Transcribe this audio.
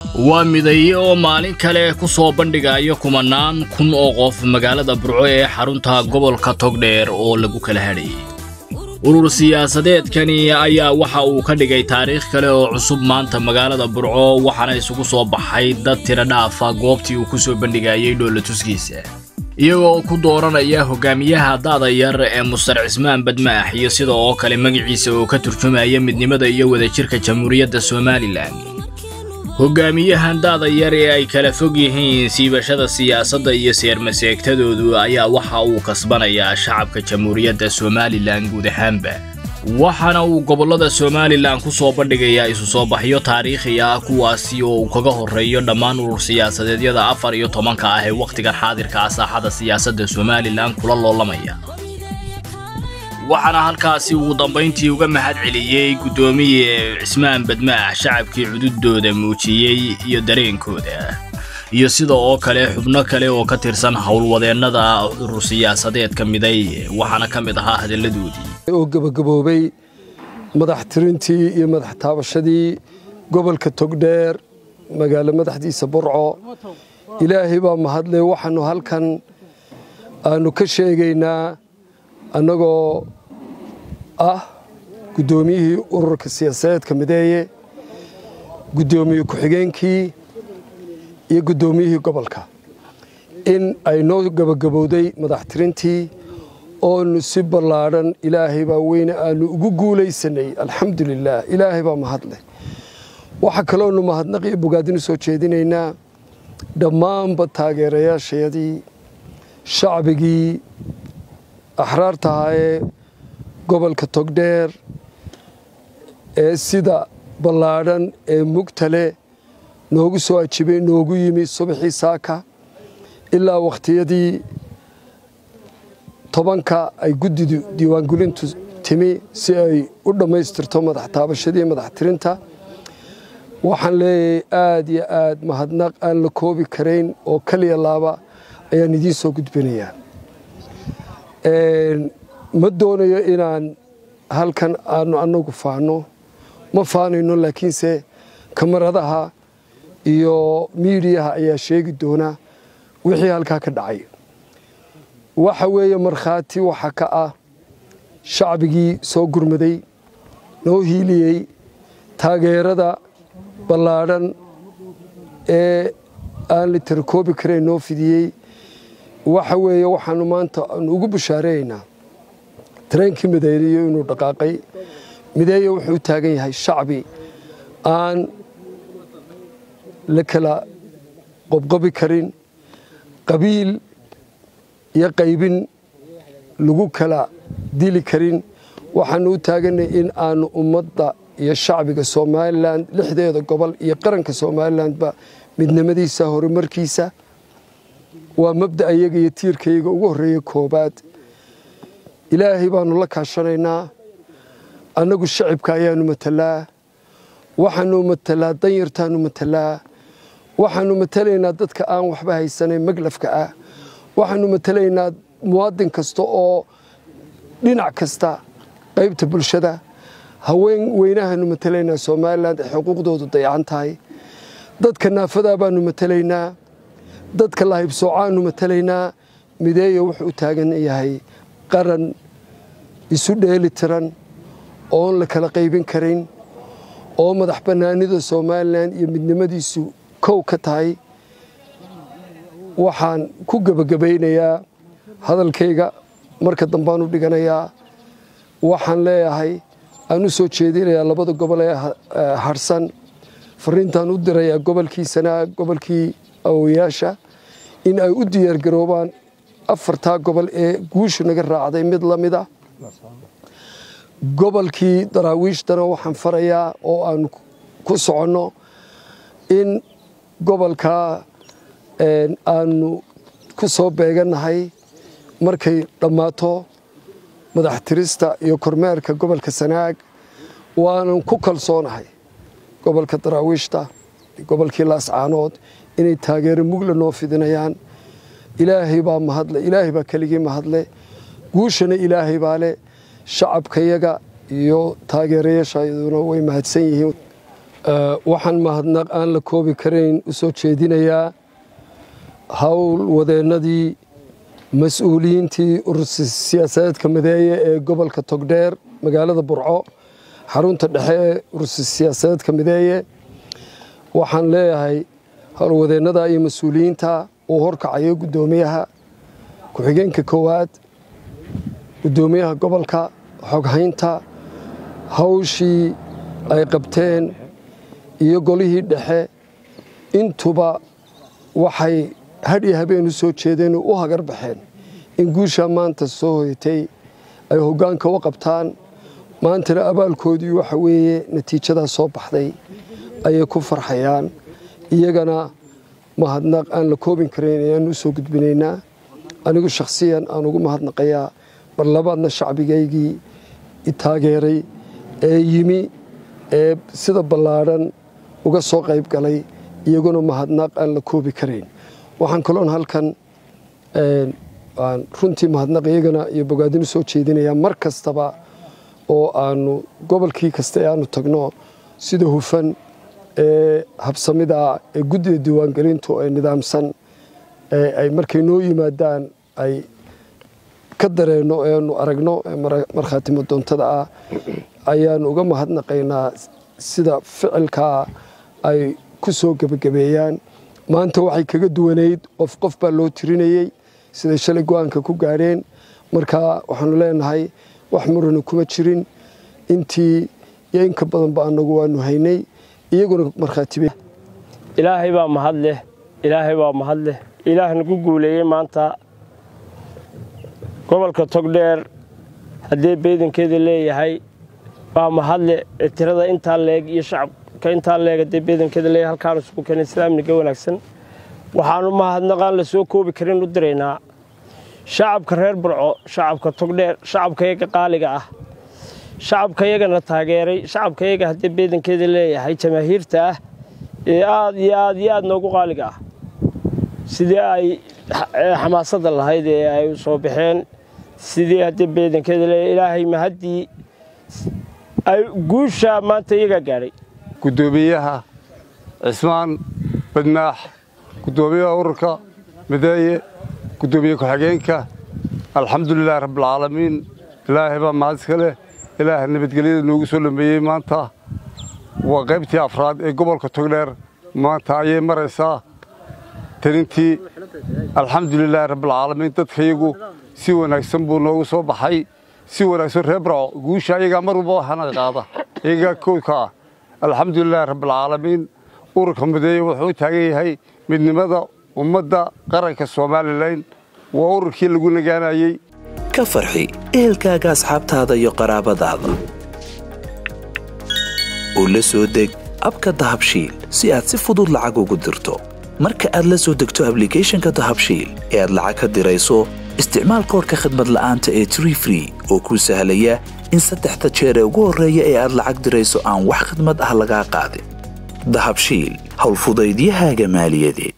waa midaye oo maalin kale ku soo bandhigayo kumanaan kun oo qof magaalada burco ee xarunta gobolka togdheer oo lagu kala hadhayay urur siyaasadeedkani ayaa waxa uu ka dhigay taariikh kale oo cusub maanta magaalada burco waxaana isugu soo baxay dad tiro dhaafa goobtii uu ku soo bandhigayay dhoolatuskiisa iyagoo ku dooranaya hogaamiyaha da'da yar ee mustar cismaan badmaax iyo sida oo kale magaciisa oo ka turjumaya midnimada iyo wadajirka jamhuuriyadda somalilan hogaamiyahan da'da yar ee ay kala fog yihiin siibashada siyaasadda iyo seermaseegtadoodu ayaa waxa uu kasbanayaa shacabka jamhuuriyadda somalilan guud ahaanba waxaana uu gobollada somalilan ku soo bandhigayaa isu soo baxyo taariikhi ah kuwaasi oo uu kaga horreeyo dhammaan urur siyaasadeedyada afar iyo tobanka ah ee wakhtigan xaadirka ah saaxada siyaasadda somalilan kula loolamaya waxaana halkaasi ugu dambayntii uga mahad celiyey guddoomiye cismaan badmaax shacabkii cududooda muujiyey iyo dareenkooda iyo sida oo kale xubno kale oo ka tirsan howlwadeennada urur siyaasadeedka miday waxaana ka mid ahaa hadalladoodii oo gebagaboobay madax tirintii iyo madax taabashadii gobolka togdheer magaalo madaxdiisa burco ilaahay baa mahadle waxaanu halkan aanu ka sheegaynaa annagoo ah guddoomiyihii ururka siyaasadeedka mideeye guddoomiye ku-xigeenkii iyo guddoomiyihii gobolka in ay noo gebagabowday madax tirintii oonu si ballaadhan ilaahay baa weyne aanu ugu guulaysanay alxamdulilaah ilaahay baa mahadleh waxaa kaloonu mahadnaqiyo bogaadinu soo jeedinaynaa dhammaanba taageerayaashayadii shacbigii axraarta ahaayee gobolka togdheer ee sida ballaadhan ee mugtale noogu soo ajibay noogu yimi subaxii saaka ilaa wakhtiyadii tobanka ay guddidu diiwaangelintu timi si ay u dhammaystirto madax taabashadii madax tirinta waxaan leeyahay aad iyo aad mahadnaq aan la koobi karayn oo kaliya laaba ayaan idiin soo gudbinayaa ma doonayo inaan halkan aanu annagu faano ma faanayno laakiinse kamaradaha iyo miidiyaha ayaa sheegi doona wixii halkaa ka dhacay waxa weeye markhaati waxa ka ah shacbigii soo gurmaday noo hiiliyey taageerada ballaadhan ee aan la tirakoobi karayn noo fidiyey waxa weeye waxaanu maanta aanu ugu bushaareeynaa tareenkii mideeyo inuu dhaqaaqay mideeya wuxuu u taagan yahay shacbi aan la kala qobqobi karin qabiil iyo qaybin lagu kala dili karin waxaanu u taaganay in aanu ummadda iyo shacbiga somalilan lixdeeda gobol iyo qaranka somalilanba midnimadiisa horumarkiisa waa mabda iyaga iyo tiirkayaga ugu horreeya koobaad ilaahay baanu la kaashanaynaa annagu shacibka ayaanu matalaa waxaanu matalaa danyartaanu matalaa waxaanu matalaynaa dadka aan waxba haysanayn maglafka ah waxaanu matalaynaa muwaadin kasta oo dhinac kasta qaybta bulshada haween weynahaanu matalaynaa somalilan ee xuquuqdoodu dayacan tahay dadka naafadaa baanu matalaynaa dadka lahibsoocaanu matalaynaa mideeya wuxuu u taagan yahay qaran isu dheeli tiran oon la kala qaybin karin oo madax bannaanida somalilan iyo midnimadiisu kow ka tahay waxaan ku gebagabaynayaa hadalkayga marka dambaan u dhiganayaa waxaan leeyahay aan u soo jeedinayaa labada gobol ee harsan fariintaan u dirayaa gobolkiisana gobolkii awoyaasha in ay u diyaargaroobaan afartaa gobol ee guushu naga raacday mid la mid ah gobolkii daraawiishtana waxaan farayaa oo aanu ku soconno in gobolkaa aanu ku soo beegannahay markay dhammaato madax tirista iyo kormeerka gobolka sanaag waanan ku kalsoonahay gobolka daraawiishta gobolkii laascaanood inay taageero mugla noo fidinayaan ilaahay baa mahadle ilaahay baa keligii mahadle guushana ilaahay baa le shacabkayaga iyo taageerayaashayaduna way mahadsan yihiin waxaan mahadnaq aan la koobi karayn u soo jeedinayaa howl wadeennadii mas-uuliyiintii urursi siyaasadeedka mideeye ee gobolka togdheer magaalada burco xarunta dhexe ee urursi siyaasadeedka mideeye waxaan leeyahay howlwadeennada iyo mas-uuliyiinta uu horkacayo guddoomiyaha ku-xigeenka koowaad guddoomiyaha gobolka xoghaynta hawshii ay qabteen iyo golihii dhexe intuba waxay hadh iyo habeen u soo jeedeen oo u hagar baxeen in guushaa maanta soo hoyatay ay hoggaanka u qabtaan maantana abaalkoodii waxa weeye natiijadaa soo baxday ayay ku farxayaan iyagana mahadnaq aan la koobin karayn ayaan u soo gudbinaynaa anigu shakhsiyan aan ugu mahadnaqayaa mar labaadna shacbigaygii i taageeray ee yimi ee sida ballaadhan uga soo qayb galay iyaguna mahadnaq aan la koobi karayn waxaan kaloon halkan aan runtii mahadnaq iyagana iyo bogaadin u soo jeedinayaa mar kastaba oo aanu gobolkii kasta ee aanu tagno sida hufan ee habsamida ee guddida diiwaangelintu ee nidaamsan ee ay markay noo yimaadaan ay ka dareenno eanu aragno markhaatimo doontada ah ayaanu uga mahadnaqaynaa sida ficilkaa ay ku soo gebagabeeyaan maanta waxay kaga duwanayd qof qof baa loo tirinayey siday shalay go-aanka ku gaadheen marka waxaanu leenahay wax murana kuma jirin intii iyo inka badanba anagu waanu haynay iyaguna markhaatibe ilaahay baa mahad leh ilaahay baa mahad leh ilaah nagu guuleeyey maanta gobolka togdheer haddee beedankeeda leeyahay waa mahadle tirada intaa leeg iyo shacabka intaa leeg haddee beedankeeda leeyahay halkaanu isugu keenay islaamniga wanaagsan waxaanu mahadnaqaan la soo koobi karin u diraynaa shacabka reer burco shacabka togdheer shacabka yaga qaaliga ah shacabka yagana taageeray shacabka yaga haddee beedankeeda leeyahay jamaahiirta ah ee aad iyo aad iyo aad noogu qaaliga ah sidii ay xamaasadda lahayd ee ay u soo baxeen sidii haddii beedankeeda leeyahay ilaahay mahaddii ay guusha maanta iyagaa gaadhay guddoomiyaha cismaan badmaax guddoomiyaha ururka mideeye guddoomiye ku-xigeenka alxamdulilahi rabbilcaalamiin ilaahay baa mahad iska leh ilaaha nabadgelyada noogu soo dhameeyey maanta waa qaybtii afraad ee gobolka togdheer maanta ayay maraysaa tanintii alxamdulilaahi rabbilcaalamiin dadkayagu si wanaagsan buu noogu soo baxay si wanaagsan reer barco guusha ayagaa mar walba waxana qaada iyagaa koodka ah alxamdulilaahi rabbilcaalamiin ururka mideeye wuxuu u taagan yahay midnimada ummadda qaranka somalilan waa ururkii lagu nagaanayey ka farxi ehelkaaga asxaabtaada iyo qaraabadaada oo la soo deg abka dahabshiil si aad si fudud lacag ugu dirto marka aad la soo degto ablicathonka dahabshiil ee aad lacag ka dirayso isticmaal koorka khadmad la'aanta ee tree free oo kuu sahlaya in saddexda jeer ee ugu horreeya ee aad lacag dirayso aan wax khadmad ah lagaa qaadin dahabshiil howlfudaydiyahaaga maaliyadeed